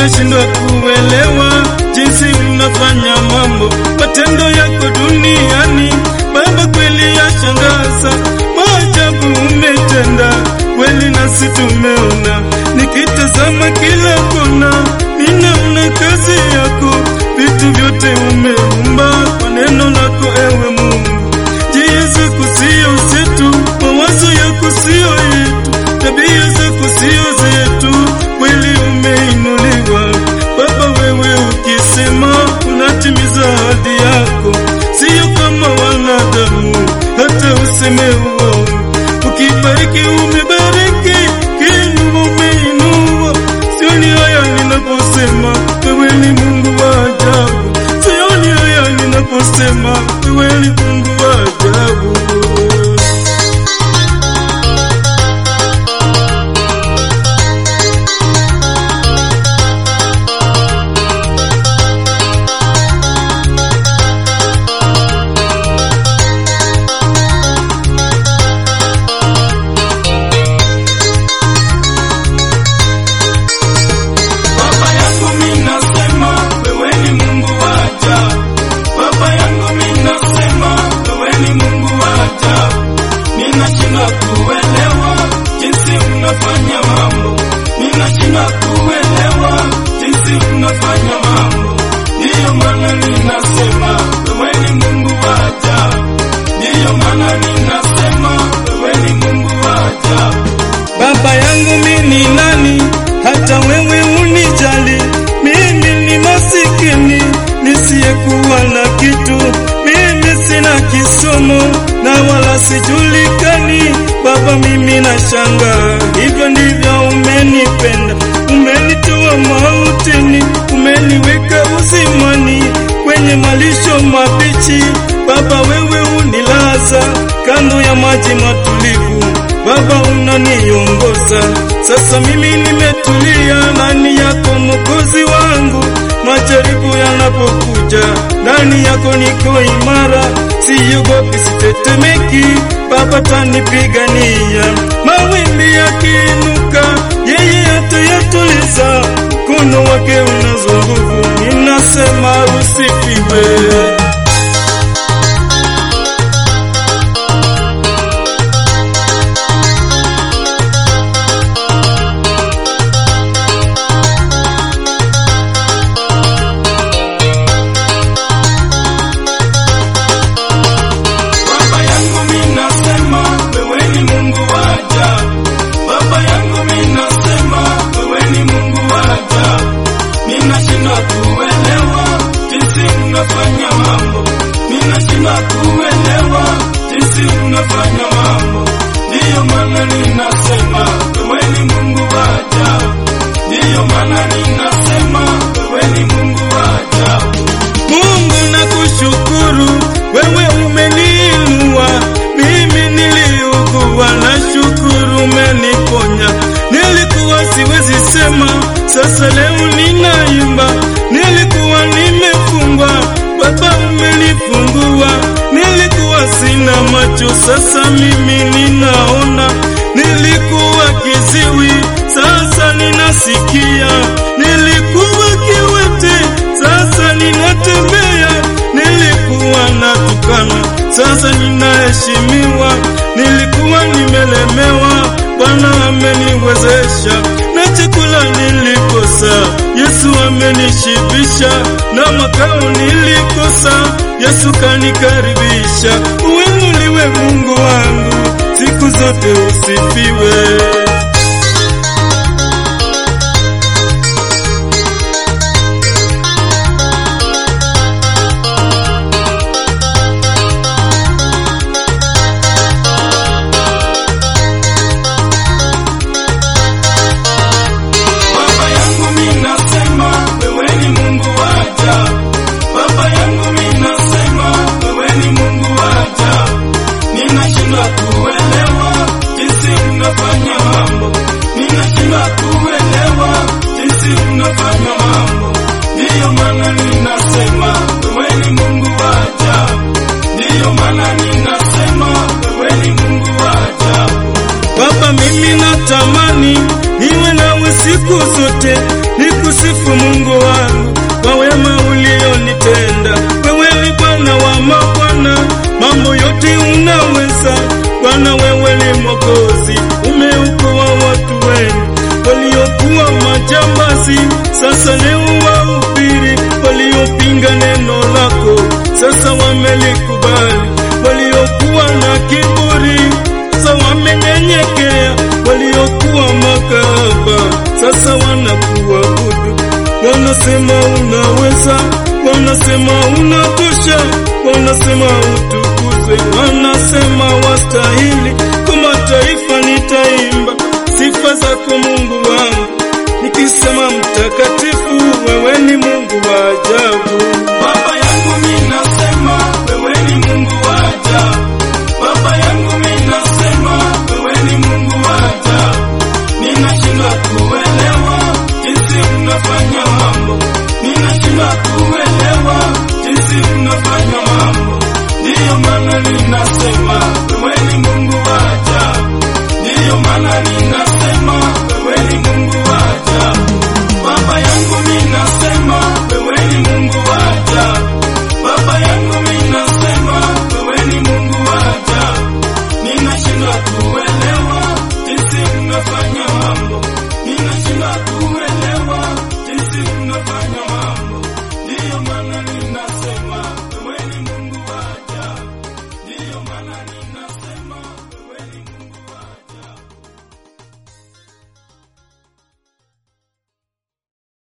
ninashindwa kuelewa jinsi unafanya mambo, matendo yako duniani Baba, kweli yashangaza, maajabu umetenda kweli, nasi tumeona, nikitazama kila kona, ninaona kazi yako, vitu vyote umeumba kwa neno lako, ewe Mungu. Njia zako sio zetu, mawazo yako sio yetu, tabia zako sio zetu, kweli umeinuliwa Baba. Wewe ukisema unatimiza ahadi yako, sio kama wanadamu, hata useme uongo. Ukibariki umebariki, kiinua umeinua. Sioni haya ninaposema wewe ni Mungu wa ajabu, sioni haya ninaposema wewe ni Mungu wa ajabu. Baba yangu mimi nasema wewe ni Mungu wa ajabu. Baba yangu mimi nasema wewe ni Mungu wa ajabu. Ninashindwa kuelewa jinsi unafanya mambo. Ninashindwa kuelewa jinsi unafanya mambo. Ndiyo maana ninasema wewe ni Mungu wa ajabu. Ndiyo maana ninasema wewe ni Mungu wa ajabu. Baba yangu mimi ni nani hata wewe unijali? Mimi ni masikini nisiyekuwa na kitu, mimi sina kisomo na wala sijulikani. Baba, mimi nashangaa, hivyo ndivyo umenipenda, umenitoa mautini, umeniweka uzimani kwenye malisho mabichi. Baba, wewe unilaza kando ya maji matulivu Baba unaniongoza sasa, mimi nimetulia ndani yako Mwokozi wangu. Majaribu yanapokuja ndani yako niko imara, siogopi, sitetemeki. Baba tanipigania, mawimbi yakiinuka, yeye atayatuliza. Mkono wake unazo nguvu, ninasema usifiwe. Baba yangu mimi nasema wewe ni Mungu wa ajabu. Baba yangu mimi nasema wewe ni Mungu wa ajabu. Ninashindwa kuelewa jinsi unafanya mambo. Ninashindwa kuelewa jinsi unafanya mambo. Ndiyo maana ninasema wewe ni Mungu wa ajabu. Ndiyo maana ninasema wewe ni Mungu wa ajabu. Mungu nakushukuru, wewe umeniinua. Mimi niliugua, na shukuru umeniponya. Nilikuwa siwezi sema, sasa leo ninaimba. Nilikuwa nimefungwa, Baba umenifungua. Nilikuwa sina macho, sasa mimi ninaona. Nilikuwa kiziwi, sasa ninasikia. Nilikuwa kiwete, sasa ninatembea. Nilikuwa natukana, sasa ninaheshimiwa. Nilikuwa nimelemewa, Bwana ameniwezesha. Na chakula nilikosa, Yesu amenishibisha. Na makao nilikosa, Yesu kanikaribisha. Uinuliwe Mungu wangu, siku zote usifiwe. Baba yangu mimi nasema wewe ni Mungu wa ajabu. Baba yangu mimi nasema wewe ni Mungu wa ajabu. Ninashindwa kuelewa jinsi unafanya mambo. Ninashindwa kuelewa jinsi unafanya mambo. Ndiyo maana ninasema wewe ni Mungu wa ajabu. Ndiyo maana ninasema wewe ni Mungu wa ajabu. Baba, mimi natamani niwe nawe siku zote, niku nikusifu Mungu wangu kwa wema ulionitenda. Wewe ni Bwana wa mabwana, mambo yote unaweza. Bwana, wewe ni Mwokozi, umeokoa watu wenu waliokuwa majambazi, sasa leo wahubiri. Waliopinga neno lako, sasa wamelikubali. Waliokuwa na kiburi, sasa wamenyenyekea. Waliokuwa makahaba, sasa wanakuabudu. Wanasema unaweza, wanasema unatosha, wanasema utukuzwe, wanasema wastahili. Kwa mataifa nitaimba sifa zako Mungu wangu, nikisema mtakatifu, wewe ni Mungu wa ajabu. Baba yangu mimi nasema wewe ni Mungu wa ajabu. Baba yangu mimi nasema wewe ni Mungu wa ajabu. Ninashindwa kuelewa jinsi unafanya mambo, ninashindwa kuelewa jinsi unafanya mambo. Ndiyo maana ninasema wewe ni Mungu wa ajabu. Ndiyo maana ninasema wewe ni Mungu wa ajabu. Baba yangu mimi nasema wewe ni Mungu wa ajabu. Baba yangu mimi nasema wewe ni Mungu wa ajabu. Ninashindwa kuelewa jinsi unafanya mambo. Ninashindwa kuelewa jinsi unafanya mambo. Ndiyo maana ninasema wewe ni Mungu wa ajabu. Ndiyo maana ni